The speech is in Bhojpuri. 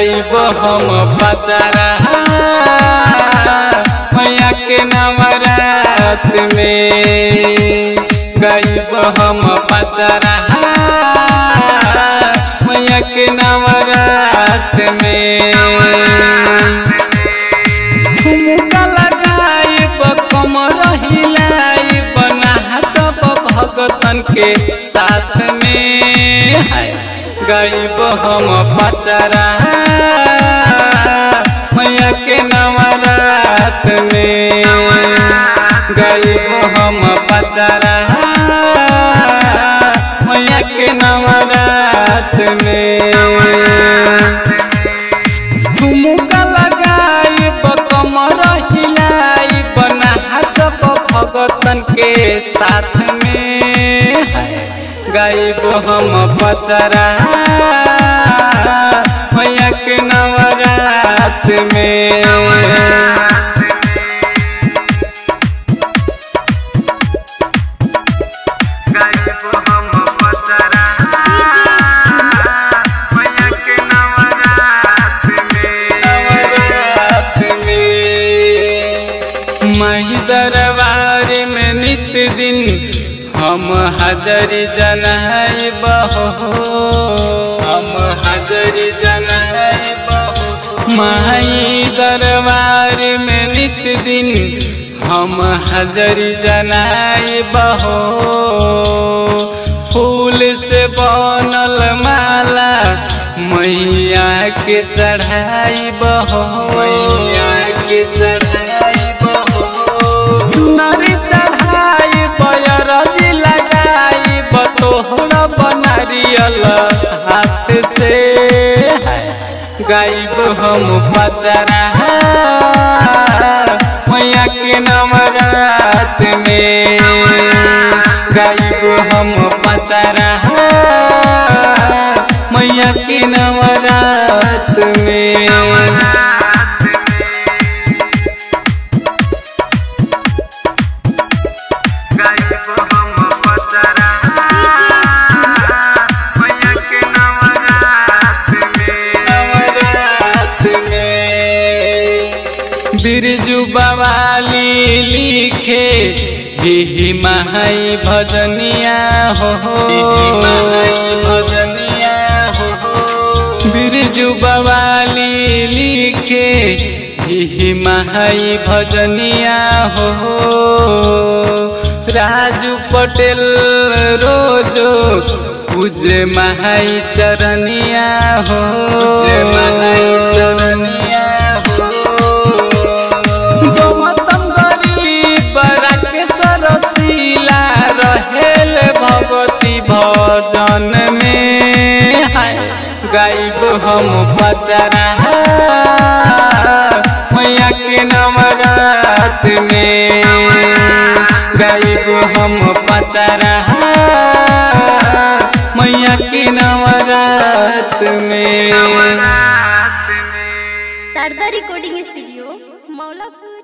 गाइब हम पचरा मैया के नवरात में गाइब हम पचरा मैया के नवरात में ठुमका लगाइब कमर हिलाइब नाचब भगतन के साथ में गाइब हम पचरा मैया के नवरात में गाइब हम पचरा मैया के नवरात में ठुमका लगाइब कमर हिलाइब नाचब भगतन के साथ में गाइब हम पचरा मैया के नवरात में नवरात में माही दरबार में नित्य दिन हम हाजर जनाई बहो हम हाजर जनाई बहो माही दरबार में नित्य दिन हम हाजर जनाई बहो फूल से बनल माला मैया के चढ़ाई बहो मैया के चढ़ाई बहो नरी चढ़ाई बयरज लगाई बतोहर बनरियल हाथ से गाइब हम पचरा मैया के नवरात में गाइब हम पचरा मैया के नवरात में नवरात में बिरजू बवाली लिखे ही माई भजनिया हो भजनिया हो बिरजू बवाली लिखे ही माई भजनिया हो राजू पटेल रोजो पूजे माई चरनिया हो माई चरनिया हो गौतम गरीब राकेश रसीला रहेल भगवती भजन में हाय गाइब हम पचरा मैया के नवरात में गाइब हम पचरा मैया के नवरात में शारदा रिकॉर्डिंग स्टूडियो मौलापुर